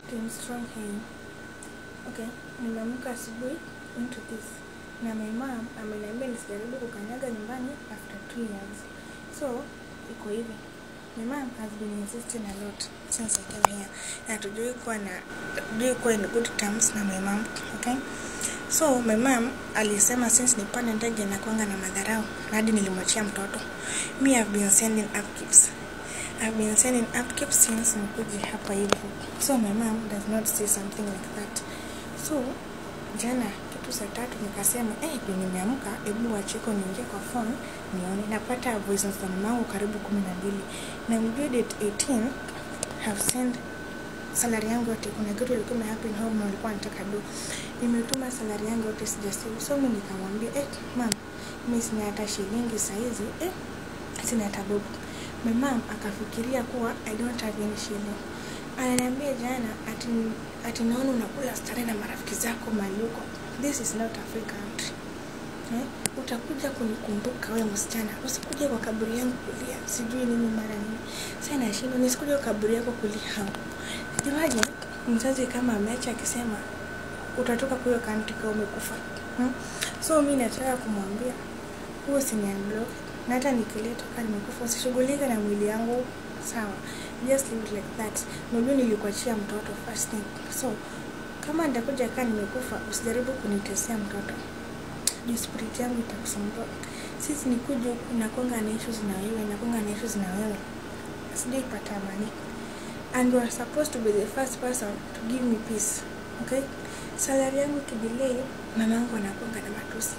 Team Strong here. Okay, nimeamka asubuhi into this na my mom ameniambia nisijaribu kukanyaga nyumbani after two years. So iko hivi, my mom has been insisting a lot since I came here na tujui kuwa na tujui kuwa in good terms na my mom. Okay, so my mom alisema since nipande ndege na kuanga na madharau na hadi nilimwachia mtoto. Me have been sending upkeeps I've been sending upkeep since nikuje hapa hivi. So my mom does not say something like that. So jana kitu saa tatu nikasema eh, hey, nimeamka, hebu wachiko niingie kwa phone nione. Napata voice notes za mamangu karibu kumi na mbili na mjue date 18 have sent salary yangu yote. Kuna kitu ilikuwa happen home na walikuwa wanataka do, nimetuma salary yangu yote sijasave. So mimi nikamwambia eh, mam, mimi sina hata shilingi saizi eh, sina hata bob my mom akafikiria kuwa I don't have any shilling. Ananiambia jana ati, ati naona unakula stare na marafiki zako mali huko. This is not a free country. Eh? Utakuja kunikumbuka wewe msichana, usikuje kwa kaburi yangu kulia sijui nini mara nini. Sasa nashindwa nisikuje kwa kaburi yako kulia hapo. Juaje mzazi kama ameacha akisema utatoka kwa hiyo country kama umekufa. Hmm? So mimi nataka kumwambia huo si ni unblock na hata nikiletwa kama nimekufa usishughulike na mwili yangu sawa just leave it like that unajua nilikuachia mtoto first thing so kama nitakuja kaa nimekufa usijaribu kunitesea mtoto juu spirit yangu itakusumbua sisi nikuja huku nakonga na issues na wewe nakonga na issues na wewe sijaipata amani and you are supposed to be the first person to give me peace okay salary yangu kidelay mamangu anakonga na matusi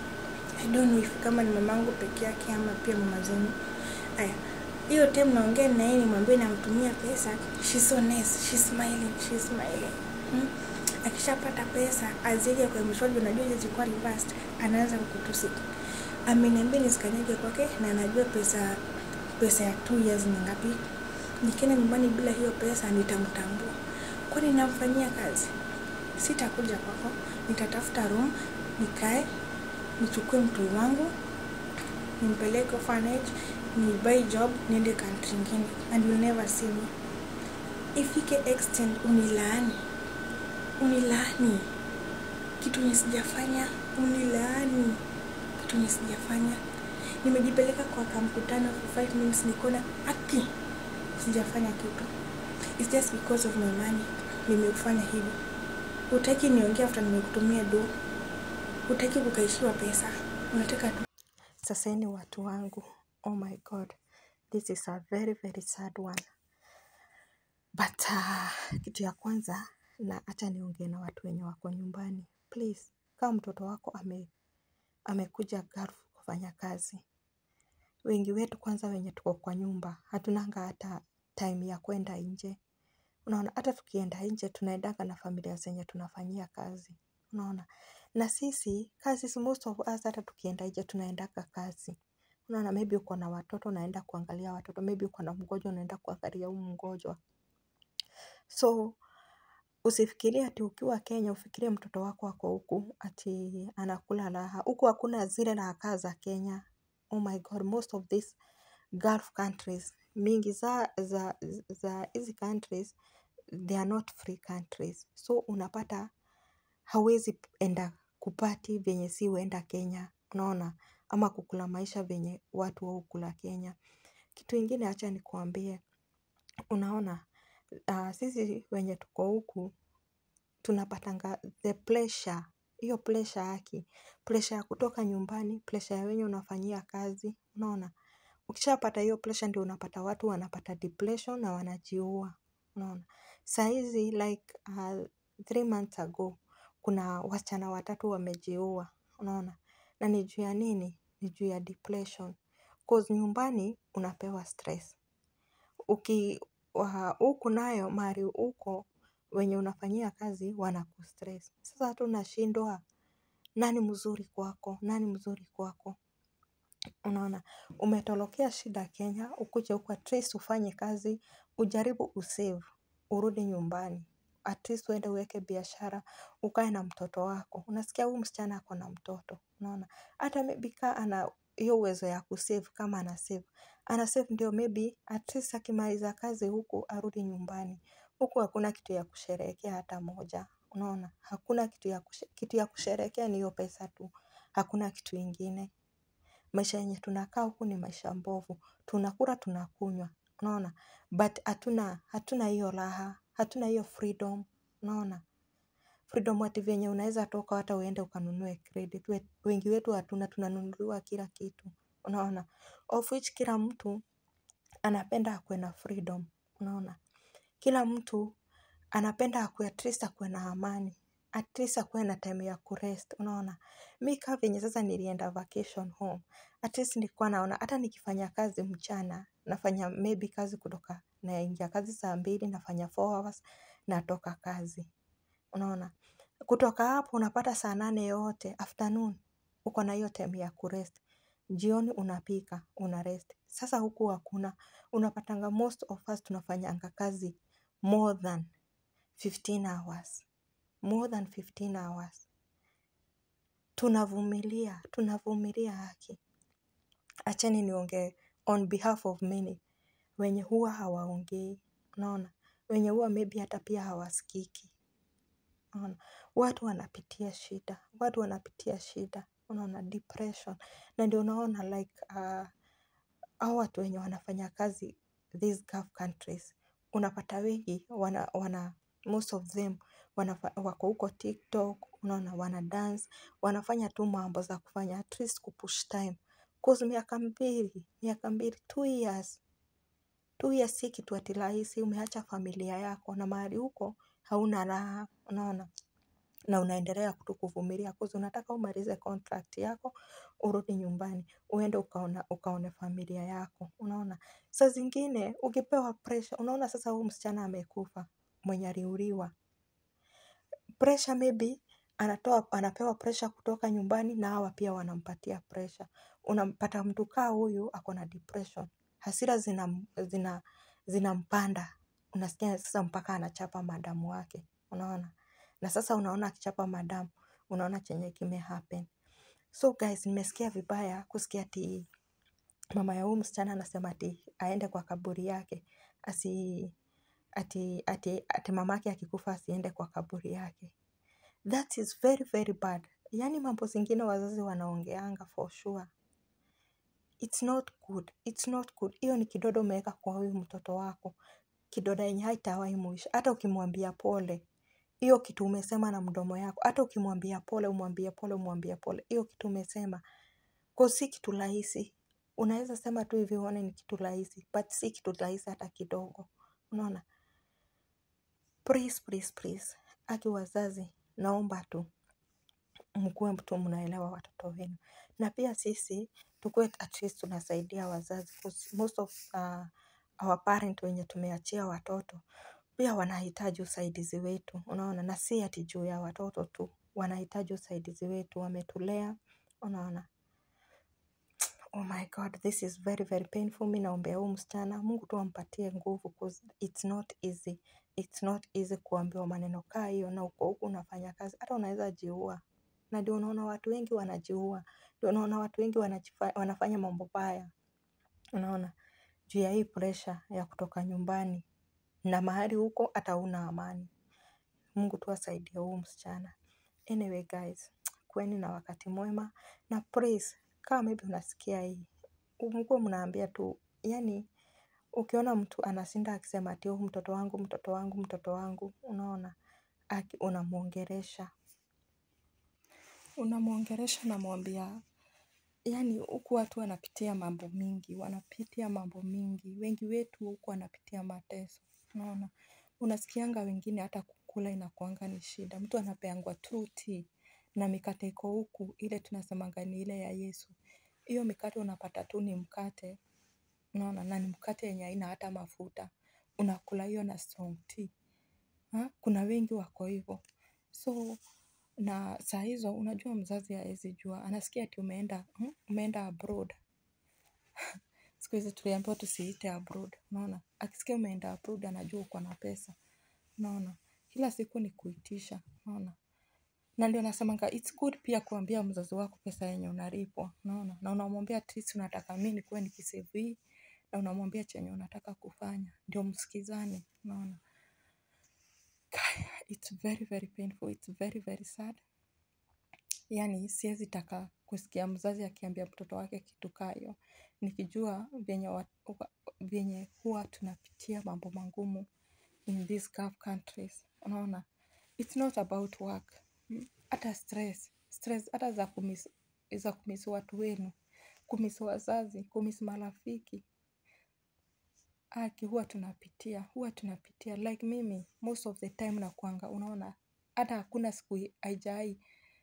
I don't know if kama ni mamangu peke yake ama pia mama zenu. Aya, hiyo time naongea na yeye nimwambie namtumia pesa, she's so nice, she's smiling, she's smiling. Hmm? Akishapata pesa azije kwa mshwaji, unajua hizo zilikuwa reversed, anaanza kukutusi. Ameniambia nisikanyage kwake na anajua pesa pesa ya two years ni ngapi. Nikienda nyumbani bila hiyo pesa nitamtambua. Kwani namfanyia kazi? Sitakuja kwako, nitatafuta room nikae nichukue mtu wangu nimpeleke orphanage ni buy job niende country ingine and you'll never see me ifike extent unilaani unilaani kitu nisijafanya unilaani kitu nisijafanya nimejipeleka kwa kamkutano for 5 minutes nikona aki sijafanya kitu it's just because of my money nimefanya hivi utaki niongea after nimekutumia do hutaki kukaishiwa pesa, unataka tu. Sasa ni watu wangu, oh my god, this is a very very sad one but uh, kitu ya kwanza na acha niongee na watu wenye wako nyumbani please, kama mtoto wako ame amekuja Gulf kufanya kazi, wengi wetu kwanza wenye tuko kwa nyumba hatunanga hata time ya kwenda nje. Unaona, hata tukienda nje tunaendanga na familia zenye tunafanyia kazi, unaona na sisi kazi most of us hata tukienda nje tunaendaka kazi unaona maybe uko na watoto unaenda kuangalia watoto maybe uko na mgonjwa unaenda kuangalia huu mgonjwa so usifikirie ati ukiwa Kenya ufikirie mtoto wako ako huku ati anakula raha huku hakuna zile raha za Kenya oh my god most of these Gulf countries mingi za za za hizi countries they are not free countries so unapata hawezi enda kupati venye si huenda Kenya, unaona, ama kukula maisha venye watu wa hukula Kenya. Kitu ingine acha nikuambie, unaona, uh, sisi wenye tuko huku tunapatanga the pleasure, hiyo pleasure haki, pleasure ya kutoka nyumbani, pleasure ya wenye unafanyia kazi, unaona. Ukishapata hiyo pleasure ndio unapata watu wanapata depression na wanajiua, unaona. Saizi like uh, three months ago kuna wasichana watatu wamejiua, unaona, na ni juu ya nini? Ni juu ya depression. Cause nyumbani unapewa stress. Uki huku nayo mahali uko wenye unafanyia kazi wanakustress. Sasa hata unashindwa nani mzuri kwako, nani mzuri kwako. Unaona, umetolokea shida Kenya, ukuje huku at least ufanye kazi, ujaribu usave, urudi nyumbani. At least uende uweke biashara, ukae na mtoto wako. Unasikia huyu msichana ako na mtoto, unaona. Hata maybe ka ana hiyo uwezo ya kusave kama ana save. Ana save ndio maybe at least akimaliza kazi huku arudi nyumbani. huku hakuna kitu ya kusherehekea hata moja unaona hakuna kitu ya kushe, kitu ya kusherehekea ni hiyo pesa tu hakuna kitu ingine maisha yenye tunakaa huku ni maisha mbovu tunakula tunakunywa unaona but hatuna hatuna hiyo raha hatuna hiyo freedom unaona freedom ati venye unaweza toka hata uende ukanunue credit We- wengi wetu hatuna tunanunuliwa kila kitu unaona of which kila mtu anapenda akuwe na freedom unaona kila mtu anapenda akuwe at least akuwe na amani at least akuwe na time ya kurest unaona mi kaa venye sasa nilienda vacation home at least nilikuwa naona hata nikifanya kazi mchana nafanya maybe kazi kutoka naingia kazi saa mbili nafanya four hours natoka kazi unaona kutoka hapo unapata saa nane yote afternoon uko na hiyo time ya kurest jioni unapika una rest sasa huku hakuna unapatanga most of us tunafanyanga kazi more than 15 hours more than 15 hours tunavumilia tunavumilia haki acheni niongee on behalf of many wenye huwa hawaongei unaona wenye huwa maybe hata pia hawasikiki unaona watu wanapitia shida watu wanapitia shida unaona depression na ndio unaona like uh, hao watu wenye wanafanya kazi these gulf countries unapata wengi wana, wana most of them wanafa, wako huko tiktok unaona wana dance wanafanya tu mambo za kufanya at least kupush time cause miaka mbili miaka mbili two years two years si kitu ati rahisi umeacha familia yako na mahali huko hauna raha unaona na unaendelea tu kuvumilia cause unataka umalize contract yako urudi nyumbani uende ukaona ukaone familia yako unaona saa zingine ukipewa pressure unaona sasa huu msichana amekufa mwenye aliuliwa pressure maybe anatoa anapewa pressure kutoka nyumbani na hawa pia wanampatia pressure unampata mtu kaa huyu ako na depression hasira zina zina zinampanda unasikia sasa mpaka anachapa madamu wake unaona na sasa unaona akichapa madamu unaona chenye kime happen so guys nimesikia vibaya kusikia ati mama ya huyu msichana anasema ati aende kwa kaburi yake asi ati ati ati mamake akikufa asiende kwa kaburi yake that is very very bad yaani mambo zingine wazazi wanaongeanga for sure it's not good it's not good hiyo ni kidodo umeweka kwa huyu mtoto wako kidoda yenye haitawahi mwisho hata ukimwambia pole hiyo kitu umesema na mdomo yako hata ukimwambia pole umwambie pole umwambie pole hiyo kitu umesema ko si kitu rahisi unaweza sema tu hivi uone ni kitu rahisi but si kitu rahisi hata kidogo unaona please please please aki wazazi naomba tu mkuwe tu mnaelewa watoto wenu na pia sisi tukuwe at least tunasaidia wazazi 'cause most of uh, our parent wenye tumeachia watoto pia wanahitaji usaidizi wetu unaona na si ati juu ya watoto tu wanahitaji usaidizi wetu wametulea unaona oh my god this is very very painful mi naombea huu msichana mungu tu ampatie nguvu 'cause it's not easy it's not easy kuambiwa maneno kaa hiyo na uko huku unafanya kazi hata unaweza jiua na ndio unaona watu wengi wanajiua ndio unaona watu wengi wanajifa, wanafanya mambo baya unaona juu ya hii pressure ya kutoka nyumbani na mahali huko hata una amani mungu tu asaidie huu msichana anyway guys kweni na wakati mwema na please kama maybe unasikia hii mkuwa mnaambia tu yani ukiona mtu anashinda akisema ati "Oh, mtoto wangu mtoto wangu mtoto wangu unaona aki unamwongeresha unamwongeresha namwambia yani huku watu wanapitia mambo mingi wanapitia mambo mingi wengi wetu huku wanapitia mateso unaona unasikianga wengine hata kukula inakuanga ni shida mtu anapeangwa tu tea na mikate iko huku ile tunasemanga ni ile ya yesu hiyo mikate unapata tu ni mkate unaona na ni mkate yenye haina hata mafuta unakula hiyo na strong tea ha? kuna wengi wako hivyo so na saa hizo unajua mzazi hawezi jua anasikia ati umeenda hmm? umeenda abroad siku hizi tuliambiwa tusiite abroad unaona akisikia umeenda abroad anajua uko na pesa unaona kila siku ni kuitisha unaona na ndio nasemanga it's good pia kuambia mzazi wako pesa yenye unalipwa unaona na unamwambia at least unataka mi nikuwe nikisave hii na unamwambia chenye unataka kufanya ndio msikizane unaona it's very very painful it's very very sad yani siwezi taka kusikia mzazi akiambia mtoto wake kitu kaa hiyo nikijua venye, wa, wa- venye huwa tunapitia mambo magumu in these gulf countries unaona it's not about work Mm, hata stress stress hata za kumis, za kumisi watu wenu kumisi wazazi kumisi marafiki aki huwa tunapitia huwa tunapitia like mimi most of the time nakwanga unaona hata hakuna siku haijai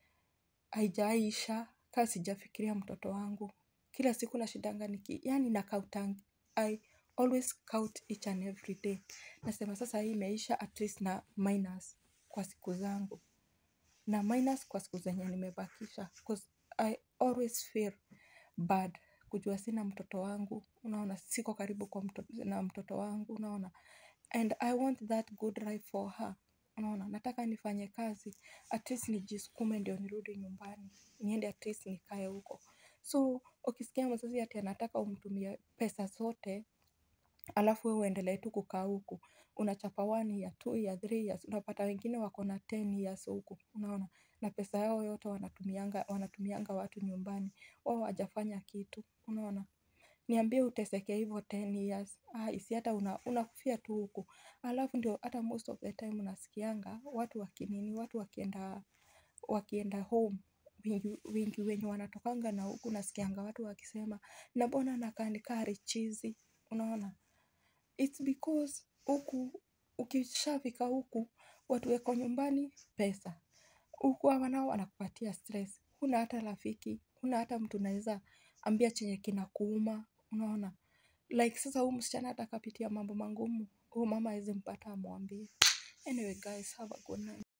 haijaisha kaa sijafikiria mtoto wangu kila siku nashidanga niki yani na count I always count each and every day nasema sasa hii imeisha at least na minus kwa siku zangu na minus kwa siku zenye nimebakisha 'cause I always feel bad kujua sina mtoto wangu unaona siko karibu kwa mtoto, na mtoto wangu unaona and I want that good life for her unaona nataka nifanye kazi at least nijisukume ndio nirudi nyumbani niende at least nikae huko so ukisikia mzazi ati anataka umtumie pesa zote alafu wewe uendelee tu kukaa huku unachapa one year two year three years unapata wengine wako na ten years huku unaona na pesa yao yote wanatumianga wanatumianga watu nyumbani wao hawajafanya kitu unaona niambie uteseke hivyo 10 years ah, isi hata una, unakufia tu huku alafu ndio hata most of the time unasikianga watu wakinini watu wakienda wakienda home wingi, wingi wenye wanatokanga na huku nasikianga watu wakisema na mbona nakaa nikaa richizi unaona it's because huku ukishafika huku watu weko nyumbani pesa huku hawa nao wanakupatia stress huna hata rafiki huna hata mtu unaweza ambia chenye kinakuuma unaona like sasa huu msichana hata akapitia mambo magumu huu mama awezi mpata amwambie anyway guys have a good night